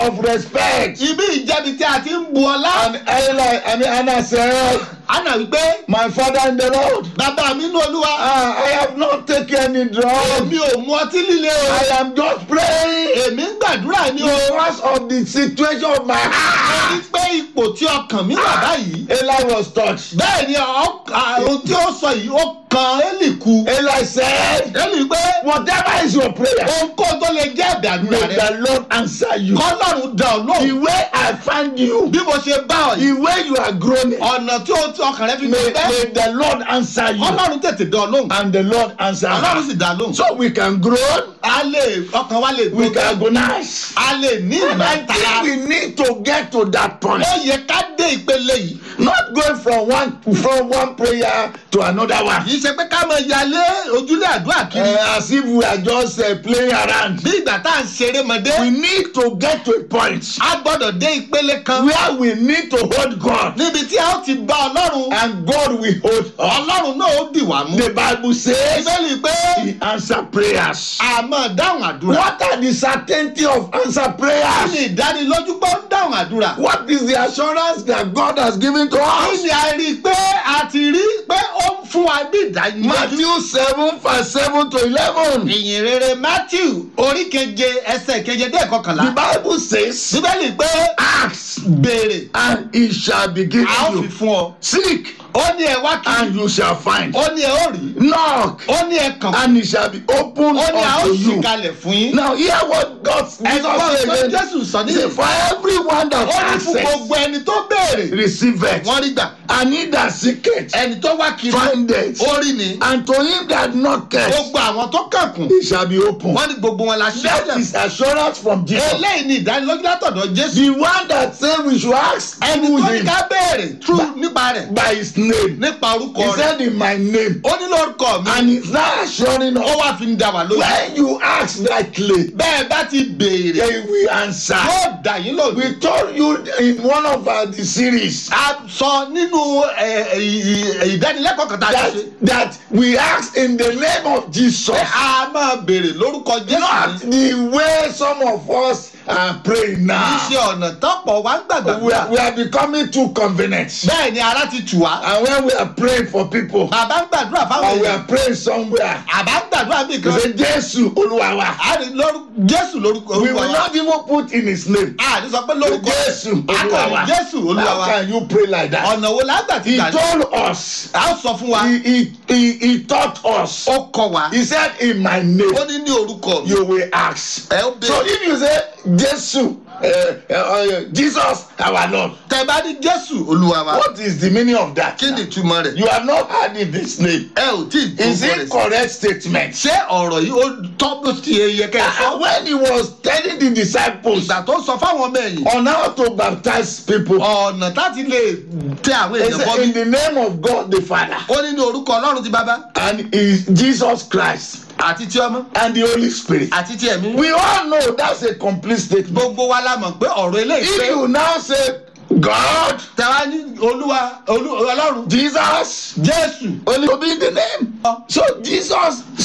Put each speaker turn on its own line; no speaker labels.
of respect.
ibi ìjẹ́bi tí a ti ń bu ọlá.
And Eli, I mean, Anna said,
Anna wípé
My father in the Lord,
bàbá mi nínú olúwa.
ah, I have not taken any drug.
èmi ò mu ọtí líle o.
I am just praying
èmi ń gbàdúrà ní o.
because of the situation of my
mo rí
heart.
pé ipò tí ọkàn mi wà báyìí.
Eli was touched.
bẹ́ẹ̀ ni ọ- à, ohun tí ó sọ yìí ó kan Élì kú.
Eli said,
Élì pé
Whatever is your prayer,
ohunkóhun tó lè jẹ́ ẹ̀bẹ̀ àdúrà
may
rẹ.
the Lord answer you.
kọ́lọ́run dá ọ
The
lóhùn.
way I find you,
bí mo ṣe bá ọ yìí.
the way you are growing,
ọ̀nà tí ó ti ọkàn rẹ fi
may,
gbé bẹ́ẹ̀.
may the Lord answer you.
ọlọ́run tètè dá ọ lóhùn.
And the Lord answer
ọlọ́run
her.
sì dá a lóhùn.
So we can grow,
a lè ọkàn wa lè
we
gbó.
can agonize.
a lè ní
And I
ìmọ̀ tara.
think we need to get to that point.
ó yẹ ká dé ìpele yìí.
Not going from one from one prayer to another one.
kì í ṣe pé ká máa yalé ojúlé àdúrà kiri.
Uh, as if we are just uh, playing around.
bí ìgbà tá à ń ṣeré mọ́dé.
We need to get to a point
a gbọ́dọ̀ dé ìpele kan.
where we need to hold God
níbi tí a ó ti bá ọlọ́run.
and God will hold us.
ọlọ́run náà ó dì wá mú.
The Bible says
ìbéèrè pé
He answer prayers.
a máa dáhùn àdúrà.
What are the certainty of answer
kí ni
prayers?
ìdánilójú pé ó ń dáhùn àdúrà.
What is the assurance that God has given to
kí
us?
ni a rí i pé a ti rí pé ó ń fún wa ní ìdánilójú.
Matthew seven verse seven to eleven.
ìyìn rere matthew orí keje ẹsẹ̀ keje dé
The
ìkọkànlá.
Bible says,
bíbélì pé
Ask
béèrè
and it shall be
a
given
ó fi
you.
fún ọ.
Seek
ó ní ẹ wá kiri.
and you shall find.
ó ní ẹ ó rí.
Knock
ó ní ẹ kàn.
and it shall be opened
ó ní a ó
unto
ṣì
you.
kalẹ̀ fún yín.
Now hear what God Jesus
ẹ̀gbọ́n
said
pé
again.
jésù sọ
He said,
nílẹ̀.
For everyone that
ó ní fún
asks,
gbogbo ẹni tó béèrè.
receive it.
wọ́n rí gbà.
And he that seeketh,
ẹni tó wá kiri.
find it.
ó rí ni.
And to him that knocketh,
gbogbo àwọn tó kànkùn.
it shall be opened.
wọ́n ní gbogbo wọn la ṣe.
That is assurance from Jesus.
eléyìí ni ìdánilójú látọ̀dọ̀ jésù.
The one that said we should ask
ẹni
through
tó ní
him
ká béèrè tú nípa rẹ̀.
by his name.
nípa orúkọ
He
rẹ̀.
said in my name.
ó ní lórúkọ mi.
And he's now assuring
ó
us
wá fi ń dá wa lójú.
when you ask rightly,
bẹ́ẹ̀ bá ti béèrè.
they will answer.
yóò dà yín lójú.
We told you in one of our the series
a sọ nínú ẹ, ẹ, ì- ìdánilẹ́kọ̀ọ́ kan tá a
that
ti ṣe.
that we ask in the name of Jesus.
pé a máa béèrè lórúkọ jésù
Not
ní.
the way some of us are praying
kì í ṣe
now.
ọ̀nà tọ́pọ̀ wá ń gbàgbà
We are, we are becoming too convenient.
bẹ́ẹ̀ ni ara ti tù wá.
And when we are praying for people,
bàbá ń gbàdúrà fáwọn
or we
èèyàn.
are praying somewhere,
àbá ń gbàdúrà bí
we
kan.
say, Jesus, Oluwawa.
a ní lórúkọ jésù lórúkọ
We
olúwa
will
wa.
not even put in his name.
a ní sọ pé lórúkọ
Jésù
akọni
Olúwa wa.
jésù olúwa
How
wa.
can you pray like that?
ọ̀nà wo lágbà ti
He
gbà ní.
told us.
a ó sọ fún wa.
He, he, he, he taught us.
ó kọ wa.
He said, In my name,
ó ní ní orúkọ mi.
you will ask.
ẹ ó
So
béèrè.
if you say, Jesus, uh, uh, uh, Jesus, our Lord,
tẹ bá ní jésù olúwa wa.
what is the meaning of that?
kí ni ìtumọ̀ rẹ̀.
You have not heard in this name.
ẹ ò tí ì
Is
gbogbo
it
rẹ̀.
correct statement?
ṣé ọ̀rọ̀ yìí ó tọ́ bó ti yẹ kẹ́ ẹ
Uh,
sọ.
when he was telling the disciples
ìgbà tó sọ fáwọn ọmọ ẹ̀yìn.
on how to baptize people,
ọ̀nà láti lè tẹ àwọn
he
èèyàn
said,
bọ́
In
bí.
the name of God the Father
ó ní ní orúkọ ọlọ́run ti bàbá
and is Jesus Christ
àti ti ọmọ
and the Holy Spirit.
àti ti ẹ̀mí.
We all know that's a complete statement.
gbogbo wa la mọ̀ pé ọ̀rọ̀ eléyìí
If
pé
you now say God,
tẹ̀wá ní olúwa olú ọlọ́run
Jesus,
jésù
only to be in the name. So Jesus